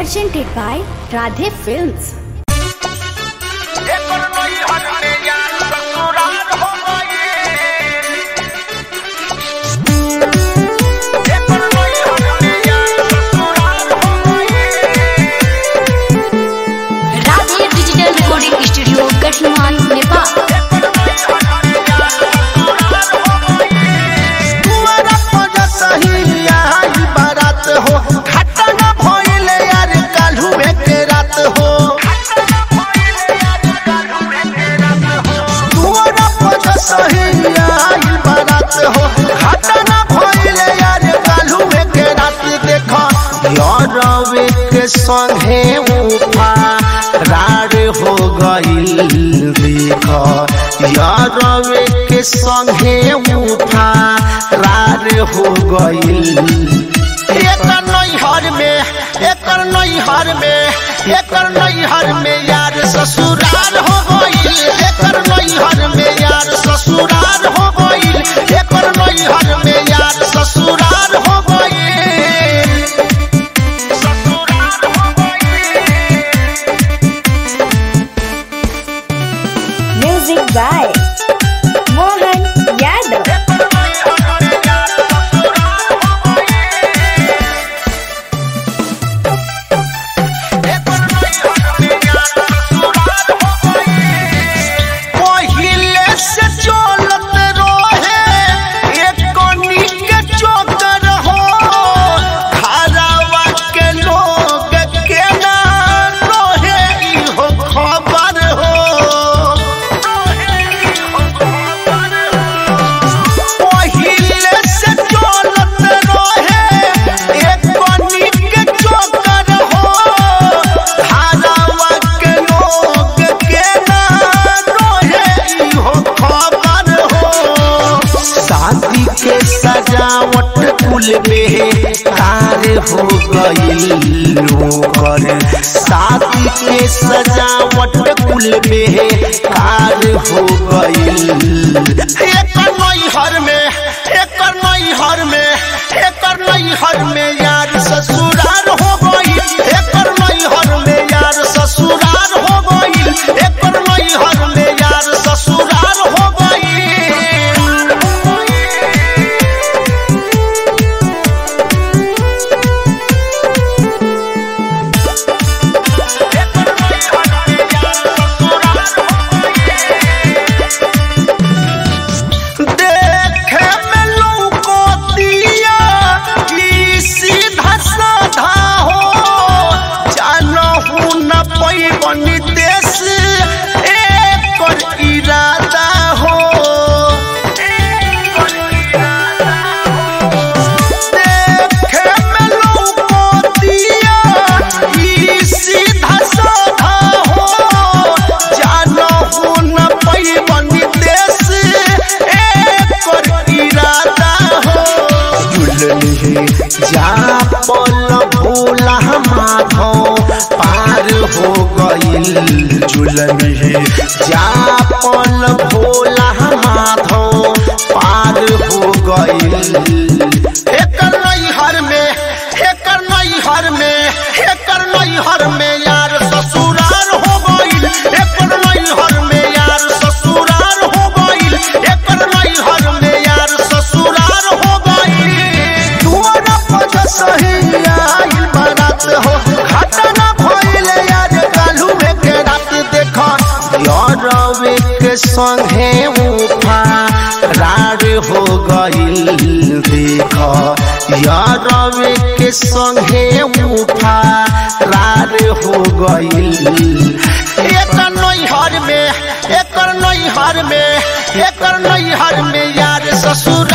presented by Radhe Films. एकर नई हट में यार ससुराल हो गए एकर नई हट में यार ससुराल हो गए Radhe Digital Recording Studio, Kathmandu, Nepal. तुम्हारा पजा सही आई बारात हो घाटा ना भइले यार काल्हू में के रात हो तुम्हारा पजा सही आई बारात हो घाटा ना भइले यार काल्हू में के रात देखो यारवे के संगे उफा रार हो गइल देखो यारवे के संगे उठा रार हो गइल एकर नैहर में एकर नैहर में एकर नैहर में यार ससुराल हो गइल एकर नैहर में यार ससुराल हो गइल एकर नैहर में यार ससुराल हो गइल ससुराल हो गए Music by Mohan Yadav. पहिले से चलत रहे एक कनी के चोकर हो घरवा के लोग के ना रहे इहो खबर हो पहिले से चलत रहे एक कनी के चोकर हो घरवा के लोग के ना रहे इहो खबर हो शादी के सजावट कुल में कार हो गई ओकर शादी के सजावट कुल में कार हो गई एकर नैहर में एकर नैहर में एकर नैहर में यार ससुराल हो गई एकर नैहर में यार ससुराल हो गई एकर नैहर में यार ससुराल हो गई देखे में लौको दिया ई सीधा साधा हो जानहु न पैबनी देश एकर इरादा हो देखे में लौको दिया ई सीधा साधा हो जानहु न पैबनी देश एकर इरादा हो दुल्हन जा पल भोला माधव पार हो गइल झुलन है जा पल भोला माधव पार हो गइल एकर नैहर में एकर नैहर में एकर नैहर में यार ससुराल हो गइल एकर नैहर में यार ससुराल हो गइल एकर नैहर में यार ससुराल हो गइल दुआरा पज सही आइल बारात हो घाटा ना भइले यार काल्हू में के रात देखो यारवे के संगे उफा रार हो गइल देखो यारवे के संगे उफा रार हो गइल एकर नैहर में एकर नैहर में एकर नैहर में यार ससुर